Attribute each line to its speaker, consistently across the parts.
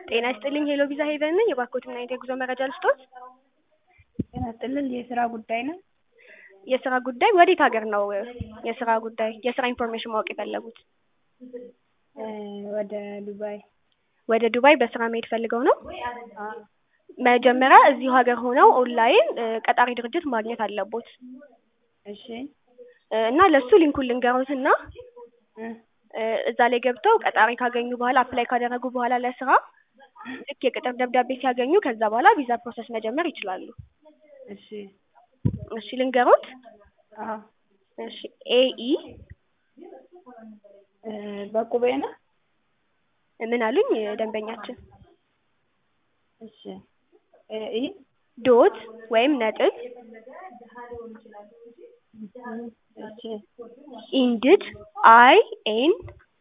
Speaker 1: ጤና ይስጥልኝ ሄሎ ቪዛ ሄቨን ነኝ። የባርኮድና የጉዞ መረጃ ልስጦት?
Speaker 2: ጤና ይስጥልኝ የስራ ጉዳይ ነው።
Speaker 1: የስራ ጉዳይ ወዴት ሀገር ነው የስራ ጉዳይ የስራ ኢንፎርሜሽን ማወቅ የፈለጉት?
Speaker 2: እ ወደ ዱባይ
Speaker 1: ወደ ዱባይ በስራ መሄድ ፈልገው ነው?
Speaker 2: አ
Speaker 1: መጀመሪያ እዚሁ ሀገር ሆነው ኦንላይን እ ቀጣሪ ድርጅት ማግኘት አለቦት
Speaker 2: እሺ
Speaker 1: እ እና ለሱ ሊንኩን ልንገሩትና
Speaker 2: እ
Speaker 1: እ እዛ ላይ ገብተው ቀጣሪ ካገኙ በኋላ አፕላይ ካደረጉ በኋላ ለስራ ልክ የቅጥር ደብዳቤ ሲያገኙ ከዛ በኋላ ቪዛ ፕሮሰስ መጀመር ይችላሉ።
Speaker 2: እሺ
Speaker 1: እሺ ልንገሮት?
Speaker 2: አ
Speaker 1: እሺ ኤኢ
Speaker 2: እ በቁቤ ነው።
Speaker 1: ምን አሉኝ ደንበኛችን?
Speaker 2: እሺ እ ኢ
Speaker 1: ዶት ወይም ነጥብ
Speaker 2: እሺ
Speaker 1: ኢንድድ አይ ኤን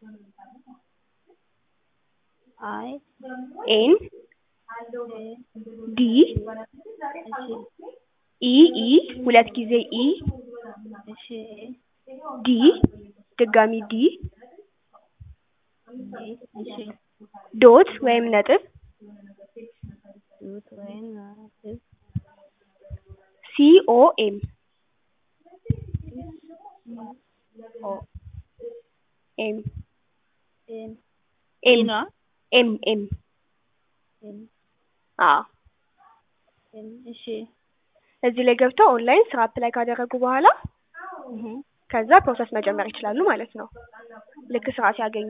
Speaker 2: አይ
Speaker 1: ኤን
Speaker 2: ኤ
Speaker 1: ዲ
Speaker 2: እሺ
Speaker 1: ኢ ኢ ሁለት ጊዜ ኢ
Speaker 2: እሺ
Speaker 1: ዲ ድጋሚ ዲ
Speaker 2: ዲ እሺ
Speaker 1: ዶት ወይም ነጥብ
Speaker 2: ዱት ወይም ነጥብ
Speaker 1: ሲ ኦ ኤም
Speaker 2: ኦ
Speaker 1: ኤም
Speaker 2: ኤም
Speaker 1: ኤም
Speaker 2: ነው
Speaker 1: ኤም ኤም
Speaker 2: ኤም
Speaker 1: አዎ
Speaker 2: ኤም እሺ
Speaker 1: እዚህ ላይ ገብተው ኦንላይን ስራ አፕላይ ካደረጉ በኋላ
Speaker 2: እህ
Speaker 1: ከዛ ፕሮሰስ መጀመር ይችላሉ ማለት ነው። ልክ ስራ ሲያገኙ።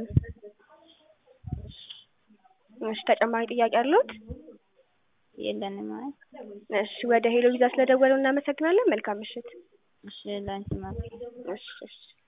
Speaker 1: እሺ ተጨማሪ ጥያቄ አለዎት?
Speaker 2: የለንም ማለት
Speaker 1: እሺ ወደ ሄሎ ቪዛ ስለደወሉ እናመሰግናለን። መልካም ምሽት።
Speaker 2: እሺ ላንቺ ማለት
Speaker 1: እሺ እሺ